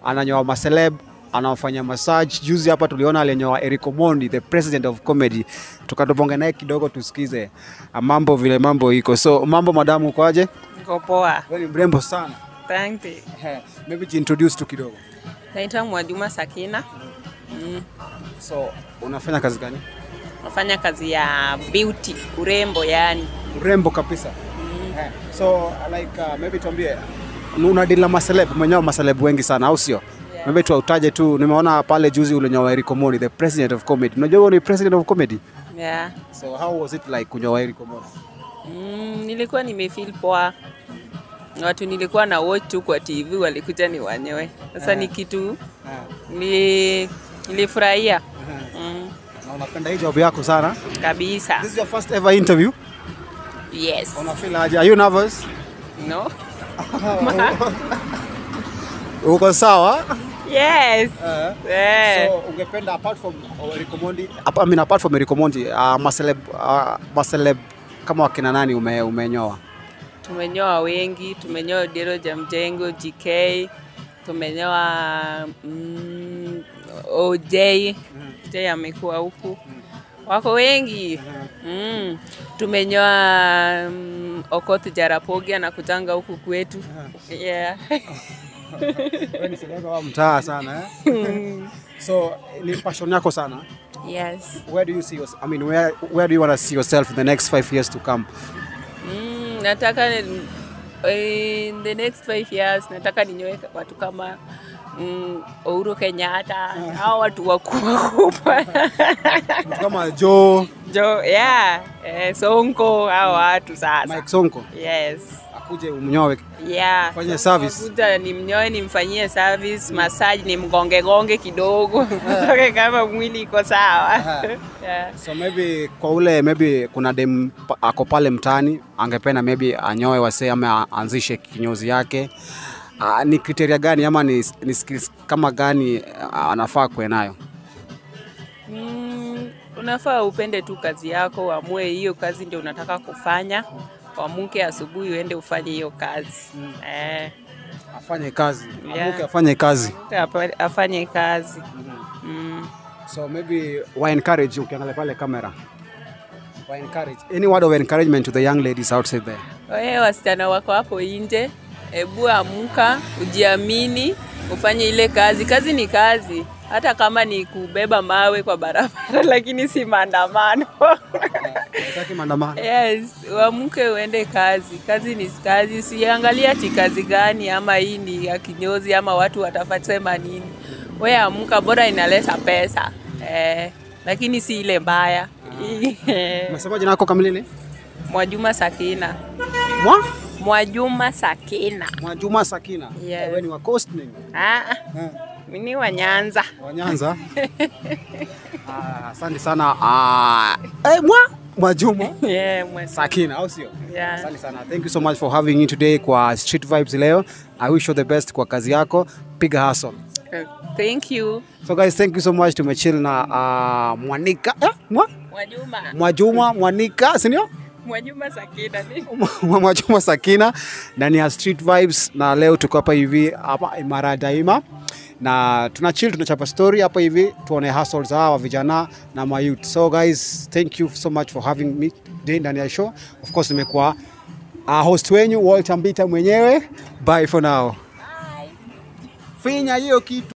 ananyoa maceleb anawafanya massage. Juzi hapa tuliona alinyoa Eric Omondi, the president of comedy, tukatubonga naye kidogo tusikize ah, mambo vile mambo iko. So mambo madamu, ukoaje? Niko poa. Wewe ni mrembo sana. Thank you. Maybe jiintroduce tu kidogo. Naitwa Mwajuma Sakina. Mm. So unafanya kazi gani? Nafanya kazi ya beauty, urembo yani. Urembo kabisa. Eh, So like uh, maybe tuambie una deal na maceleb, umenyoa maceleb wengi sana au sio? Yeah. Maybe tuutaje tu, nimeona pale juzi ulinyoa Eric Omondi, the president of comedy. Unajua wewe ni president of comedy? Yeah. So how was it like kunyoa Eric Omondi? Mm, nilikuwa nimefeel poa. Watu nilikuwa na watch tu kwa TV walikuja ni wanyoe. Sasa ni kitu ni nilifurahia. Mm, Na unapenda hii job yako sana. kabisa. This is your first ever interview. Yes. Una feel aje? Are you nervous? No? Uko sawa? Yes. Eh. Eh. So ungependa apart from Eric Omondi, I mean apart from Eric Omondi, uh, maceleb uh, maceleb kama wakina nani ume, umenyoa? Tumenyoa wengi, tumenyoa Dero Jamjengo, GK, tumenyoa mm, OJ, OJ amekuwa huku, wako wengi mm. Tumenyoa mm, Okoth Jarapogi anakutanga huku kwetu yeah. Wewe ni celeb wa mtaa sana eh? So ni passion yako sana. yes. Where do you see yourself? I mean, where where do you want to see yourself in the next five years to come? Mm, nataka in the next five years nataka ninyoe watu kama mm, Uhuru Kenyatta hao watu wakubwa kubwa Mtu kama Joe, jo yeah eh, Sonko hao watu sasa Mike Sonko yes akuje umnyoe. yeah Fanye Sasa service. nakuja nimnyoe nimfanyie service massage nimgonge gonge kidogo toke kama mwili iko sawa yeah. So maybe kwa ule maybe kuna dem pa- ako pale mtaani angependa maybe anyoe wasee ama aanzishe kinyozi yake. Uh, ni kriteria gani ama ni, ni skills kama gani uh, anafaa kuwe nayo? Mm, unafaa upende tu kazi yako, uamue hiyo kazi ndio unataka kufanya. Uamuke asubuhi uende ufanye hiyo kazi eh, Afanye kazi, Yeah. amuke afanye kazi. apa- afanye kazi mm. So maybe wa encourage ukiangalia pale kamera. Wa encourage. Any word of encouragement to the young ladies outside there? Wewe wasichana wako hapo nje, ebu amuka, ujiamini, ufanye ile kazi. Kazi ni kazi, hata kama ni kubeba mawe kwa barabara, lakini si maandamano. Nataki maandamano. Yes, uamke uende kazi. Kazi ni kazi, siangalia ati kazi gani ama hii ni ya kinyozi ama watu watasema nini. We amka, bora inaleta pesa eh, lakini si ile mbaya. Umesema jina lako kamili ni? Mwajuma Sakina, Mwa? Mwajuma Sakina. Mwajuma Sakina. Yes. Wewe ni wa Coast nini? Ah, Eh. mimi ni wa Nyanza. wa Nyanza. Ah, Asante sana. Ah, eh, mwa Mwajuma Yeah, mwe- Sakina, au sio? Yeah. Asante sana. Thank you so much for having me today kwa Street Vibes leo. I wish you the best kwa kazi yako. Piga hustle. Thank you. So guys, thank you so much. Tumechill na uh, Mwanika eh, mwa? Mwajuma. Mwajuma Mwanika, si ndio? Mwajuma Sakina ni Mwajuma Sakina ndani ya Street Vibes, na leo tuko hapa hivi hapa Imara Daima na tuna chill, tunachapa story hapa hivi, tuone hustles za hawa vijana na mayouth. So guys, thank you so much for having me today ndani ya show. Of course nimekuwa uh, host wenyu Walter Mbita mwenyewe. Bye for now. Finya hiyo kitu.